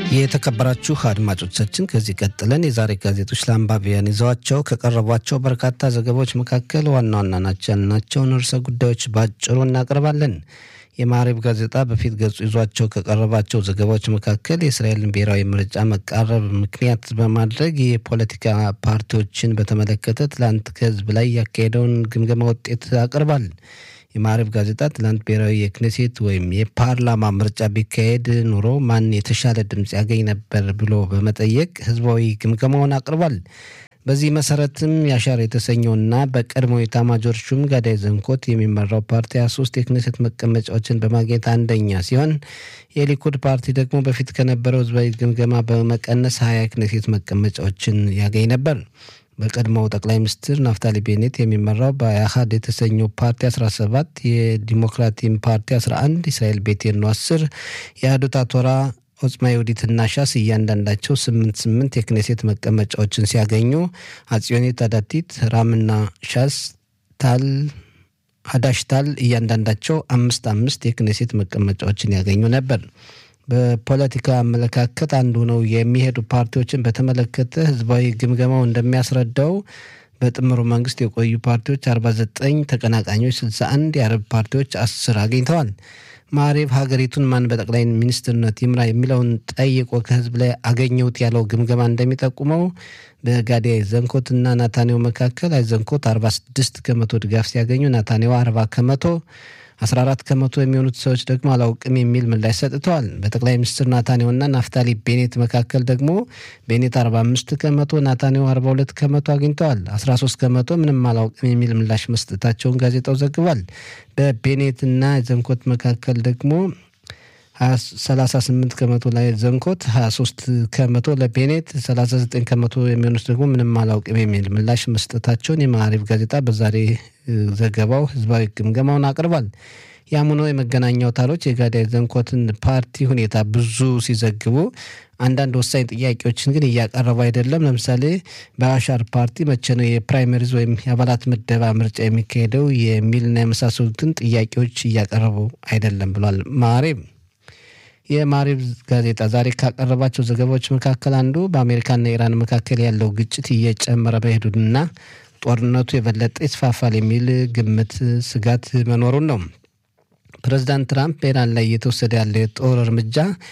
የተከበራችሁ አድማጮቻችን ከዚህ ቀጥለን የዛሬ ጋዜጦች ለአንባቢያን ይዘዋቸው ከቀረቧቸው በርካታ ዘገባዎች መካከል ዋና ዋና ናቸው ያልናቸውን ርዕሰ ጉዳዮች ባጭሩ እናቀርባለን። የማሪብ ጋዜጣ በፊት ገጹ ይዟቸው ከቀረባቸው ዘገባዎች መካከል የእስራኤልን ብሔራዊ ምርጫ መቃረብ ምክንያት በማድረግ የፖለቲካ ፓርቲዎችን በተመለከተ ትላንት ከህዝብ ላይ ያካሄደውን ግምገማ ውጤት አቅርቧል። የማሪብ ጋዜጣ ትላንት ብሔራዊ የክኔሴት ወይም የፓርላማ ምርጫ ቢካሄድ ኑሮ ማን የተሻለ ድምፅ ያገኝ ነበር ብሎ በመጠየቅ ህዝባዊ ግምገማውን አቅርቧል። በዚህ መሰረትም ያሻር የተሰኘውና በቀድሞ ኤታማዦር ሹም ጋዳይ ዘንኮት የሚመራው ፓርቲ 23 የክኔሴት መቀመጫዎችን በማግኘት አንደኛ ሲሆን የሊኩድ ፓርቲ ደግሞ በፊት ከነበረው ህዝባዊ ግምገማ በመቀነስ 20 የክኔሴት መቀመጫዎችን ያገኝ ነበር። በቀድሞው ጠቅላይ ሚኒስትር ናፍታሊ ቤኔት የሚመራው በአህድ የተሰኘው ፓርቲ 17 የዲሞክራቲም ፓርቲ 11 እስራኤል ቤቴኖ 10 የአህዱት አቶራ ኦጽማ የውዲትና ሻስ እያንዳንዳቸው ስምንት ስምንት የክኔሴት መቀመጫዎችን ሲያገኙ አጽዮኒት አዳቲት ራምና ሻስ ታል አዳሽታል እያንዳንዳቸው አምስት አምስት የክኔሴት መቀመጫዎችን ያገኙ ነበር። በፖለቲካ አመለካከት አንዱ ነው የሚሄዱ ፓርቲዎችን በተመለከተ ህዝባዊ ግምገማው እንደሚያስረዳው በጥምሩ መንግስት የቆዩ ፓርቲዎች 49 ተቀናቃኞች 61 የአረብ ፓርቲዎች 10 አግኝተዋል። ማሬብ ሀገሪቱን ማን በጠቅላይ ሚኒስትርነት ይምራ የሚለውን ጠይቆ ከህዝብ ላይ አገኘሁት ያለው ግምገማ እንደሚጠቁመው በጋዲ አይዘንኮት እና ናታንያሁ መካከል አይዘንኮት 46 ከመቶ ድጋፍ ሲያገኙ ናታንያሁ 40 ከመቶ 14 ከመቶ የሚሆኑት ሰዎች ደግሞ አላውቅም የሚል ምላሽ ሰጥተዋል። በጠቅላይ ሚኒስትር ናታንያሁና ናፍታሊ ቤኔት መካከል ደግሞ ቤኔት 45 ከመቶ፣ ናታንያሁ 42 ከመቶ አግኝተዋል። 13 ከመቶ ምንም አላውቅም የሚል ምላሽ መስጠታቸውን ጋዜጣው ዘግቧል። በቤኔትና ዘንኮት መካከል ደግሞ 38 ከመቶ ላይ ዘንኮት፣ 23 ከመቶ ለቤኔት፣ 39 ከመቶ የሚሆኑት ደግሞ ምንም አላውቅም የሚል ምላሽ መስጠታቸውን የማዕሪፍ ጋዜጣ በዛሬ ዘገባው ህዝባዊ ግምገማውን አቅርቧል። ያም ሆኖ የመገናኛ አውታሮች የጋዳይ ዘንኮትን ፓርቲ ሁኔታ ብዙ ሲዘግቡ አንዳንድ ወሳኝ ጥያቄዎችን ግን እያቀረቡ አይደለም። ለምሳሌ በአሻር ፓርቲ መቼ ነው የፕራይመሪዝ ወይም የአባላት ምደባ ምርጫ የሚካሄደው የሚልና የመሳሰሉትን ጥያቄዎች እያቀረቡ አይደለም ብሏል ማሬብ። የማሪብ ጋዜጣ ዛሬ ካቀረባቸው ዘገባዎች መካከል አንዱ በአሜሪካና ኢራን መካከል ያለው ግጭት እየጨመረ በሄዱና ጦርነቱ የበለጠ ይስፋፋል የሚል ግምት ስጋት መኖሩን ነው። ፕሬዚዳንት ትራምፕ በኢራን ላይ እየተወሰደ ያለው የጦር እርምጃ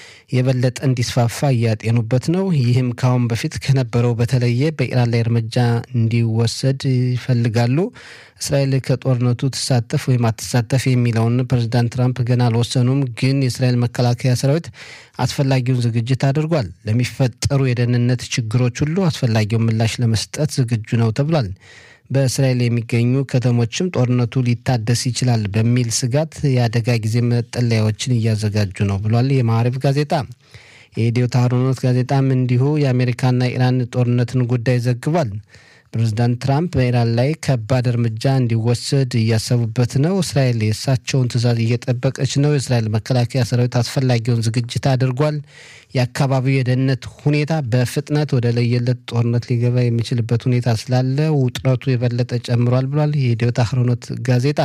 የበለጠ እንዲስፋፋ እያጤኑበት ነው። ይህም ከአሁን በፊት ከነበረው በተለየ በኢራን ላይ እርምጃ እንዲወሰድ ይፈልጋሉ። እስራኤል ከጦርነቱ ትሳተፍ ወይም አትሳተፍ የሚለውን ፕሬዚዳንት ትራምፕ ገና አልወሰኑም። ግን የእስራኤል መከላከያ ሰራዊት አስፈላጊውን ዝግጅት አድርጓል። ለሚፈጠሩ የደህንነት ችግሮች ሁሉ አስፈላጊውን ምላሽ ለመስጠት ዝግጁ ነው ተብሏል። በእስራኤል የሚገኙ ከተሞችም ጦርነቱ ሊታደስ ይችላል በሚል ስጋት የአደጋ ጊዜ መጠለያዎችን እያዘጋጁ ነው ብሏል የማዕረፍ ጋዜጣ። የኢትዮ ታህሮኖት ጋዜጣም እንዲሁ የአሜሪካና ኢራን ጦርነትን ጉዳይ ዘግቧል። ፕሬዚዳንት ትራምፕ በኢራን ላይ ከባድ እርምጃ እንዲወሰድ እያሰቡበት ነው። እስራኤል የእሳቸውን ትዕዛዝ እየጠበቀች ነው። የእስራኤል መከላከያ ሰራዊት አስፈላጊውን ዝግጅት አድርጓል። የአካባቢው የደህንነት ሁኔታ በፍጥነት ወደ ለየለት ጦርነት ሊገባ የሚችልበት ሁኔታ ስላለ ውጥረቱ የበለጠ ጨምሯል ብሏል የኢትዮ ታህሮኖት ጋዜጣ።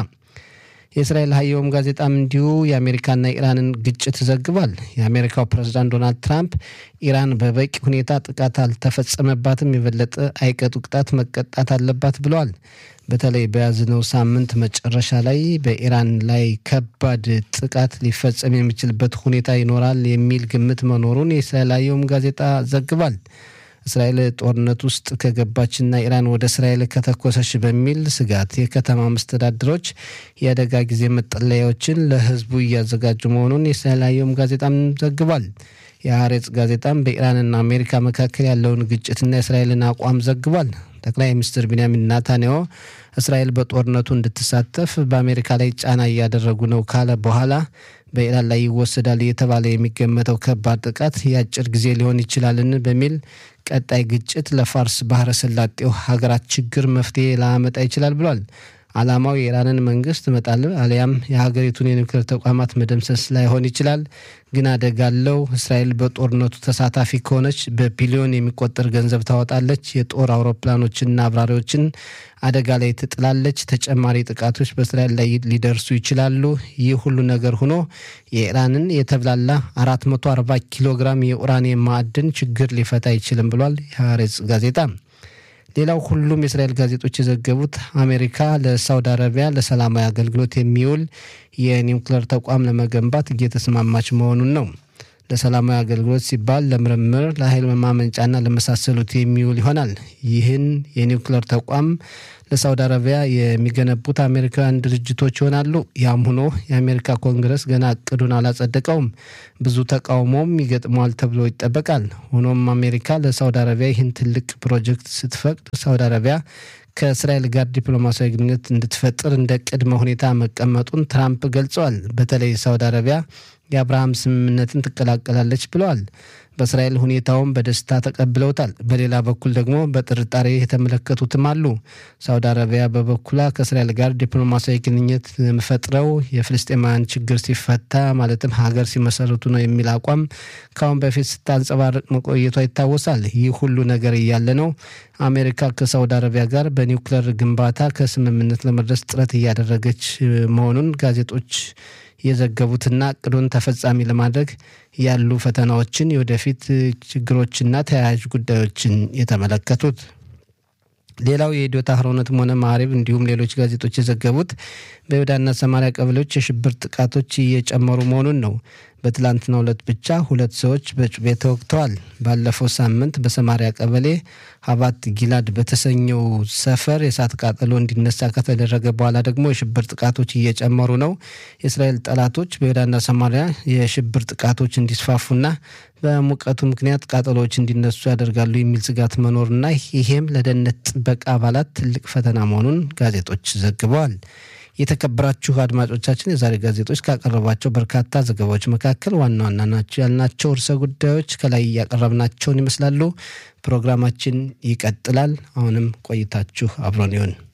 የእስራኤል ሀየውም ጋዜጣም እንዲሁ የአሜሪካና ኢራንን ግጭት ዘግቧል። የአሜሪካው ፕሬዝዳንት ዶናልድ ትራምፕ ኢራን በበቂ ሁኔታ ጥቃት አልተፈጸመባትም፣ የበለጠ አይቀጡ ቅጣት መቀጣት አለባት ብለዋል። በተለይ በያዝነው ሳምንት መጨረሻ ላይ በኢራን ላይ ከባድ ጥቃት ሊፈጸም የሚችልበት ሁኔታ ይኖራል የሚል ግምት መኖሩን የእስራኤል ሀየውም ጋዜጣ ዘግቧል። እስራኤል ጦርነት ውስጥ ከገባችና ኢራን ወደ እስራኤል ከተኮሰች በሚል ስጋት የከተማ መስተዳድሮች የአደጋ ጊዜ መጠለያዎችን ለሕዝቡ እያዘጋጁ መሆኑን የእስራኤል አየም ጋዜጣም ዘግቧል። የሀሬጽ ጋዜጣም በኢራንና አሜሪካ መካከል ያለውን ግጭትና የእስራኤልን አቋም ዘግቧል። ጠቅላይ ሚኒስትር ቢንያሚን ናታንያሁ እስራኤል በጦርነቱ እንድትሳተፍ በአሜሪካ ላይ ጫና እያደረጉ ነው ካለ በኋላ በኢራን ላይ ይወሰዳል እየተባለ የሚገመተው ከባድ ጥቃት የአጭር ጊዜ ሊሆን ይችላልን በሚል ቀጣይ ግጭት ለፋርስ ባህረ ሰላጤው ሀገራት ችግር መፍትሄ ላመጣ ይችላል ብሏል። ዓላማው የኢራንን መንግስት መጣል አሊያም የሀገሪቱን የኒውክሌር ተቋማት መደምሰስ ላይሆን ይችላል። ግን አደጋ አለው። እስራኤል በጦርነቱ ተሳታፊ ከሆነች በቢሊዮን የሚቆጠር ገንዘብ ታወጣለች። የጦር አውሮፕላኖችንና አብራሪዎችን አደጋ ላይ ትጥላለች። ተጨማሪ ጥቃቶች በእስራኤል ላይ ሊደርሱ ይችላሉ። ይህ ሁሉ ነገር ሆኖ የኢራንን የተብላላ 440 ኪሎ ግራም የኡራኒየም ማዕድን ችግር ሊፈታ አይችልም ብሏል የሐሬጽ ጋዜጣ። ሌላው ሁሉም የእስራኤል ጋዜጦች የዘገቡት አሜሪካ ለሳውዲ አረቢያ ለሰላማዊ አገልግሎት የሚውል የኒውክሌር ተቋም ለመገንባት እየተስማማች መሆኑን ነው። ለሰላማዊ አገልግሎት ሲባል ለምርምር፣ ለኃይል ማመንጫና ለመሳሰሉት የሚውል ይሆናል። ይህን የኒውክሌር ተቋም ለሳውዲ አረቢያ የሚገነቡት አሜሪካውያን ድርጅቶች ይሆናሉ። ያም ሆኖ የአሜሪካ ኮንግረስ ገና እቅዱን አላጸደቀውም። ብዙ ተቃውሞም ይገጥመዋል ተብሎ ይጠበቃል። ሆኖም አሜሪካ ለሳውዲ አረቢያ ይህን ትልቅ ፕሮጀክት ስትፈቅድ ሳውዲ አረቢያ ከእስራኤል ጋር ዲፕሎማሲያዊ ግንኙነት እንድትፈጥር እንደ ቅድመ ሁኔታ መቀመጡን ትራምፕ ገልጸዋል። በተለይ ሳውዲ አረቢያ የአብርሃም ስምምነትን ትቀላቀላለች ብለዋል። በእስራኤል ሁኔታውን በደስታ ተቀብለውታል። በሌላ በኩል ደግሞ በጥርጣሬ የተመለከቱትም አሉ። ሳውዲ አረቢያ በበኩሏ ከእስራኤል ጋር ዲፕሎማሲያዊ ግንኙነት የምፈጥረው የፍልስጤማውያን ችግር ሲፈታ ማለትም ሀገር ሲመሰረቱ ነው የሚል አቋም ከአሁን በፊት ስታንጸባርቅ መቆየቷ ይታወሳል። ይህ ሁሉ ነገር እያለ ነው አሜሪካ ከሳውዲ አረቢያ ጋር በኒውክሌር ግንባታ ከስምምነት ለመድረስ ጥረት እያደረገች መሆኑን ጋዜጦች የዘገቡትና እቅዱን ተፈጻሚ ለማድረግ ያሉ ፈተናዎችን የወደፊት ችግሮችና ተያያዥ ጉዳዮችን የተመለከቱት። ሌላው የኢዶታ አህሮነትም ሆነ ማዕሪብ እንዲሁም ሌሎች ጋዜጦች የዘገቡት በይሁዳና ሰማሪያ ቀበሌዎች የሽብር ጥቃቶች እየጨመሩ መሆኑን ነው። በትላንትናው ዕለት ብቻ ሁለት ሰዎች በጩቤ ተወግተዋል። ባለፈው ሳምንት በሰማሪያ ቀበሌ ሀባት ጊላድ በተሰኘው ሰፈር የእሳት ቃጠሎ እንዲነሳ ከተደረገ በኋላ ደግሞ የሽብር ጥቃቶች እየጨመሩ ነው። የእስራኤል ጠላቶች በይሁዳና ሰማሪያ የሽብር ጥቃቶች እንዲስፋፉና በሙቀቱ ምክንያት ቃጠሎዎች እንዲነሱ ያደርጋሉ የሚል ስጋት መኖርና ይሄም ለደህንነት ጥበቃ አባላት ትልቅ ፈተና መሆኑን ጋዜጦች ዘግበዋል። የተከበራችሁ አድማጮቻችን የዛሬ ጋዜጦች ካቀረቧቸው በርካታ ዘገባዎች መካከል ዋና ዋና ናቸው ያልናቸው ርዕሰ ጉዳዮች ከላይ እያቀረብናቸውን ይመስላሉ። ፕሮግራማችን ይቀጥላል። አሁንም ቆይታችሁ አብሮን ይሁን።